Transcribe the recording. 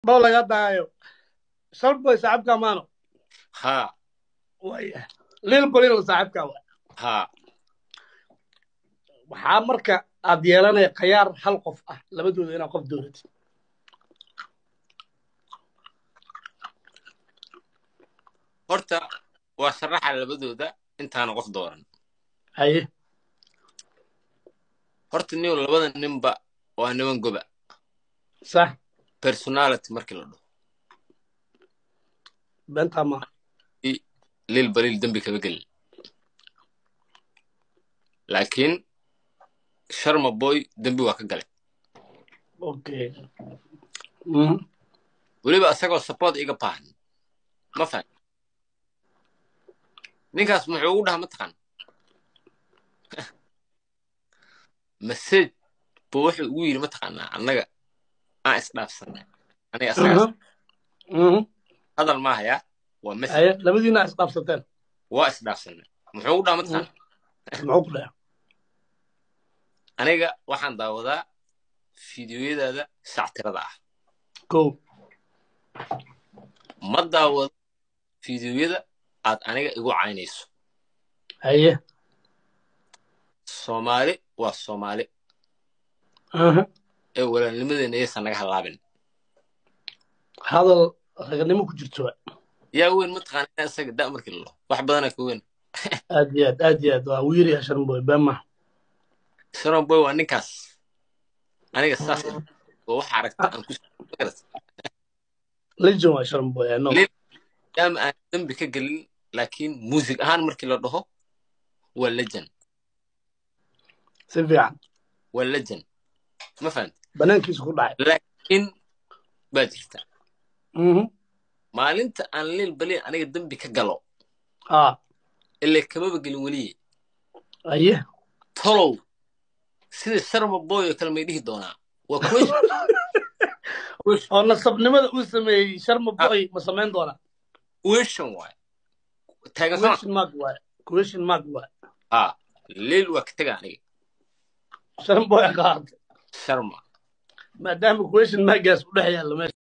bao laga daayo sharboy saaxibka maano ha waya lil balil saaxibka wa ha waxaa marka aad yeelanaya khayaar hal qof ah labadooda inaad qof dooratid horta waa sharaxa labadooda intaana qof dooran haye horta niw labada ninba waa niman goba sax personality markii la dhaho beentaa maaha lil baliil dembi kama gelin laakiin sharma boy dembi waa ka galay okay Mhm. weliba isagoo support iga baahan ma fahan ninkaas muxuu ugu dhaha mataqaan message buu wuxuu ugu yidhi mataqaanaa annaga aan isdhaafsanay aniga asagaas Mhm. Mhm. hadal maahayaa waa message haye labadiina isqaabsateen waa isdhaafsanay muxuu ugu dhaha mataqaan muxuu ku dhaca aniga waxaan daawadaa fiidiyoyadaada sactirada ah kow ma daawado fiidiyoyada aad aniga igu caynayso haye soomaali waa soomaali Aha. ee walaalnimadeena yaysan naga halaabin hadal raganimo ku jirto wa. yaa weyn mataqaana inaa isaga da markii lalo wax badanaa ka weyn aad iyo aad aad iyo aad waa wiiriya sharboy been maaha sharon boy waa ninkaas aniga saas oo waxa aragta aan ku legion waa sharboy ano Lil- maadaama aan dembi ka gelin laakiin muusig ahaan markii la dhaho waa legend si fiican waa legend ma fahamti banaankiisu ku dhacay laakiin baa jirta Mhm. maalinta aan lil balin aniga dembi ka galo ah ilaa kamaba gelin weliye haye tolow sida sharma boy oo kale may dhihi doonaa waa question oo nasabnimada uu sameeyey sharma boy ma samayn doonaa question waay taagasana question mark waay question mark waay ha lil waa ka tega aniga sharma boy qaatay sharma maadaama question markaas u dhex yaalla meesha